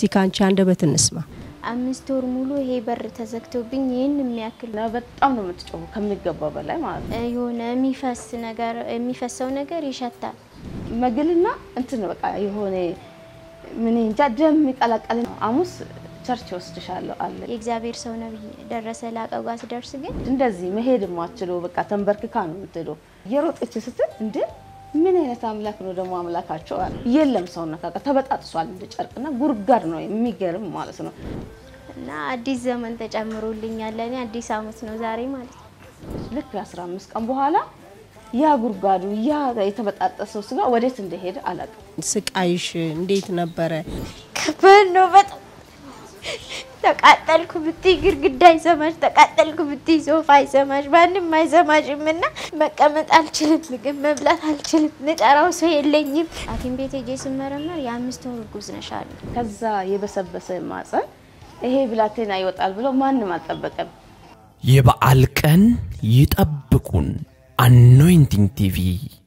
እስቲ ከአንቺ አንደበት እንስማ። አምስት ወር ሙሉ ይሄ በር ተዘግቶብኝ ይህን የሚያክል እና በጣም ነው የምትጮሁ ከሚገባው በላይ ማለት ነው። የሆነ የሚፈስ ነገር የሚፈሰው ነገር ይሸታል። መግልና እንትን በቃ የሆነ ምን እንጃ ደም የሚቀላቀል ነው። ሐሙስ ቸርች ወስድሻለሁ አለ። የእግዚአብሔር ሰው ነብይ ደረሰ ላቀው ጋር ስደርስ ግን እንደዚህ መሄድ የማትችለው በቃ ተንበርክካ ነው የምትሄደው። እየሮጠች ስትል እንደ ምን አይነት አምላክ ነው ደግሞ አምላካቸው አለ። የለም ሰውነት በቃ ተበጣጥሷል እንደ ጨርቅና ጉርጋድ ነው የሚገርም ማለት ነው። እና አዲስ ዘመን ተጨምሮልኛል። ለእኔ አዲስ አመት ነው ዛሬ ማለት ነው። ልክ የ15 ቀን በኋላ ያ ጉርጋዱ ያ የተበጣጠሰው ስጋ ወዴት እንደሄደ አላውቅም። ስቃይሽ እንዴት ነበረ? ከባድ ነው በጣም ተቃጠልኩ ብትይ ግድግዳ አይሰማሽ፣ ተቃጠልኩ ብትይ ሶፋ አይሰማሽ፣ ማንም አይሰማሽም። እና መቀመጥ አልችልም፣ ምግብ መብላት አልችልም፣ ምጠራው ሰው የለኝም። ሐኪም ቤት ሄጄ ስመረመር የአምስት ወር እርጉዝ ነሽ አሉ። ከዛ የበሰበሰ ማፀን ይሄ ብላቴና ይወጣል ብሎ ማንም አልጠበቀም። የበዓል ቀን ይጠብቁን። አኖይንቲንግ ቲቪ